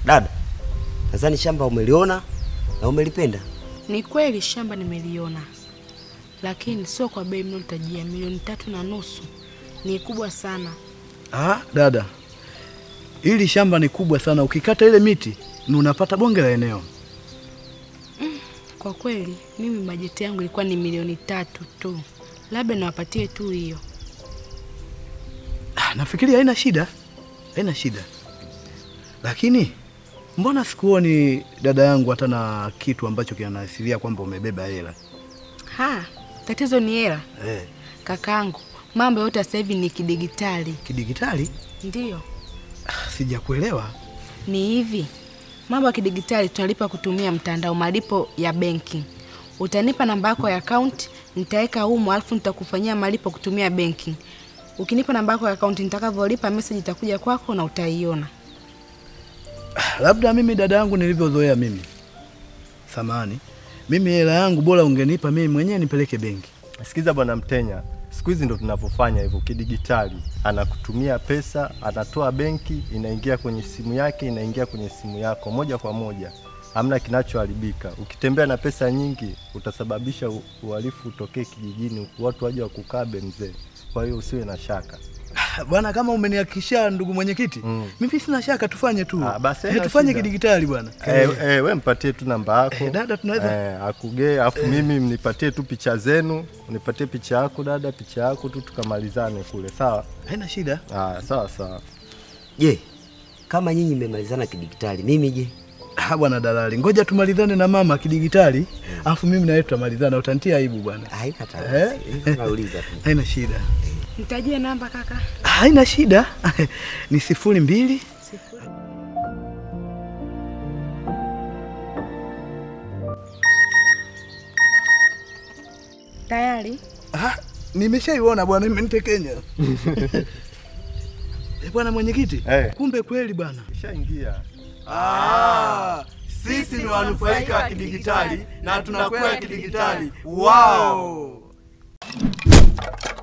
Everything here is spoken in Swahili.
Dada, nadhani shamba umeliona na umelipenda. Ni kweli shamba nimeliona, lakini sio kwa bei mnayotajia, milioni tatu na nusu. Ni kubwa sana. Ah, dada, hili shamba ni kubwa sana. Ukikata ile miti ni unapata bonge la eneo. Kwa kweli mimi bajeti yangu ilikuwa ni milioni tatu tu, labda niwapatie tu hiyo. Ah, nafikiri haina shida, haina shida. Lakini mbona sikuoni dada yangu hata na kitu ambacho kinaashiria kwamba umebeba hela? Ha, tatizo ni hela Eh, kakaangu. Mambo yote sasa hivi ni kidigitali. kidigitali? Ndiyo, Ah, sijakuelewa. ni hivi, mambo ya kidigitali tunalipa kutumia mtandao, malipo ya benki. Utanipa namba yako ya akaunti, nitaweka humo, alafu nitakufanyia malipo kutumia benki. Ukinipa namba yako ya akaunti, nitakavyolipa message itakuja kwako na utaiona. Ah, Labda mimi dada yangu nilivyozoea mimi. Samani. Mimi hela yangu bora ungenipa mimi mwenyewe nipeleke benki. Sikiza bwana Mtenya, siku hizi ndo tunavyofanya hivyo kidigitali. Anakutumia pesa, anatoa benki, inaingia kwenye simu yake, inaingia kwenye simu yako moja kwa moja, hamna kinachoharibika. Ukitembea na pesa nyingi, utasababisha u- uhalifu utokee kijijini, watu waje wakukabe mzee. Kwa hiyo usiwe na shaka. Ah, Bwana, kama umenihakikishia ndugu mwenyekiti, Mm. mimi sina shaka, tufanye tu. Ah, basi eh, haina tufanye shida. kidigitali bwana. Eh, eh, we mpatie tu namba yako Eh, dada, tunaweza- eh, akugee, afu mimi mnipatie tu picha zenu, unipatie picha yako dada, picha yako tu, tukamalizane kule, sawa? Haina shida. Ah, sawa sawa. Je, kama nyinyi mmemalizana kidigitali, mimi je? Ah, bwana dalali, ngoja tumalizane na mama kidigitali, alafu mimi na wewe tutamalizana. Utanitia aibu bwana. Haina Eh? tatizo. Nauliza tu. Haina shida. Nitajie namba kaka. Haina shida. ni sifuri mbili Sifuri. Tayari? Ah, nimeshaiona bwana, imenitekenya. Eh, bwana mwenyekiti, Eh. kumbe kweli bwana. Ishaingia. Ah, sisi ni wanufaika wa kidigitali na tunakwenda kidigitali. Wow!